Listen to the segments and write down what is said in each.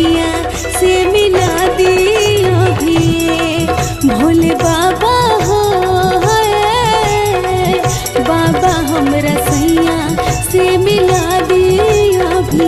सैया से मिला दिया भी भोले बाबा हो है बाबा हमरा सैया से मिला दिया भी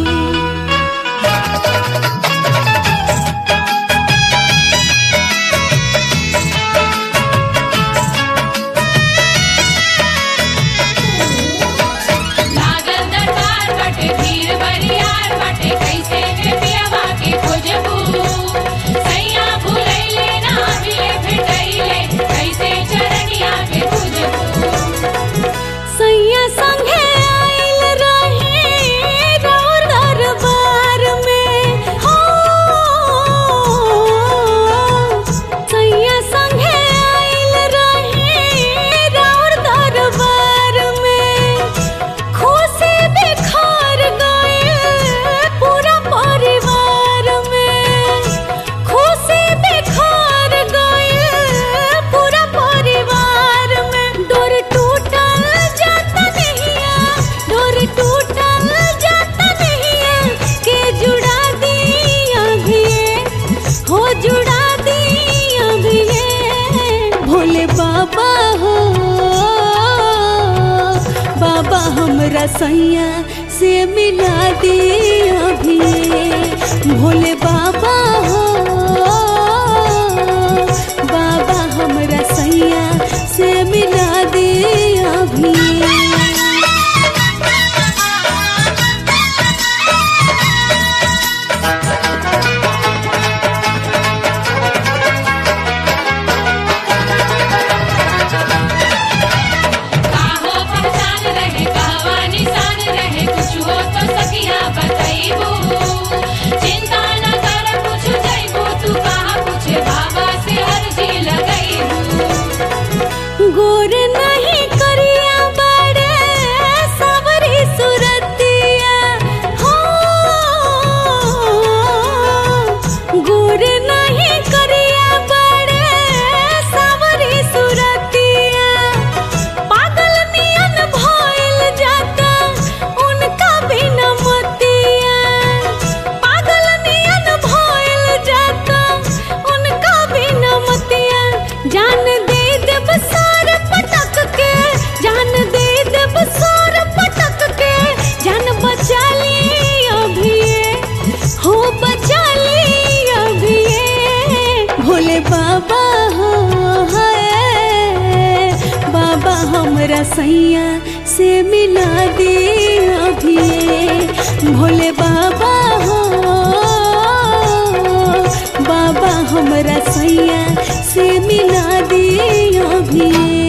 लागल दरबार बटे भीड़ बरियार बटे कैसे के पियवा के खोजबू सैया भूलैले ना मिले भेटैले कैसे चरनिया के खोजबू सैया संगे आइल रही राउर दरबार में हो सैया संगे आइल रही राउर दरबार में खुशी बिखर गइल पूरा परिवार में खुशी बिखर गइल पूरा परिवार में डोर टूटल जाता नहिया डोर टूटल जाता नहिया के जुड़ा दिया भी हो जुड़ा दिया भी भोले बाबा हो बाबा हमरा सैया से मिला दिया भी भोले बाबा हो बाबा हमरा सैया से मिला दिया भी काहो पहचान रहे कहवा निशान रहे कुछ हो तो सखिया बतैबू चिंता न कर कुछ जैबू तू कहाँ पूछे बाबा से अर्जी लगैबू गोर नहीं करिया बड़े सबरी सुरतिया हो गोर नहीं करिया बड़े सबरी सुरतिया पागल नियन भइल जाता उनका बिना मतिया पागल नियन भइल जाता उनका बिना मतिया जान दे देब सार पटक के जान दे देब सार पटक के जान बचा ली अभी हो बचा ली अभी भोले बाबा हो है बाबा हमरा सैया से मिला दे अभी भोले बाबा हो बाबा हमरा सैया से मिला दे अभी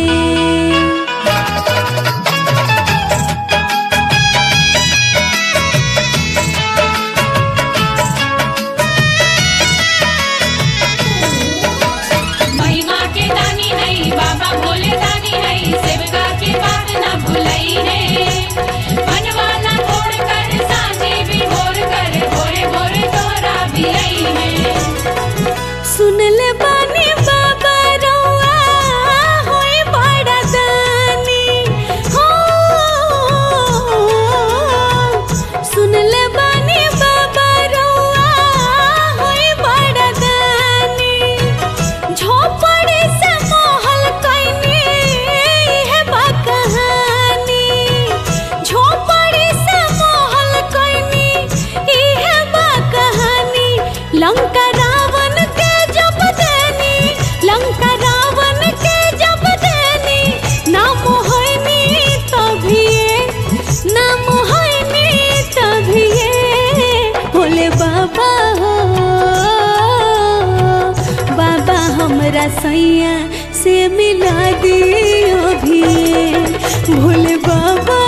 महिमा के दानी है बाबा भोले दानी है सेवका के बात ना भुलई है मनवा ना तोड़ कर साँझे भी भोर कर भोरे भोरे तोहरा भी आई है सुन ले बानी बाबा रउआ होई बड़ा दानी हो सुन ले बानी बाबा रउआ होई बड़ा दानी झोपड़ी से महल कैनी है बा कहानी झोपड़ी से महल कैनी इहे बा कहानी लंका रावण के जब देनी लंका रावण के जब देनी नाम होइनी तभिए नाम होइनी तभिए भोले बाबा हो बाबा हमरा सैया से मिला दियो भी भोले बाबा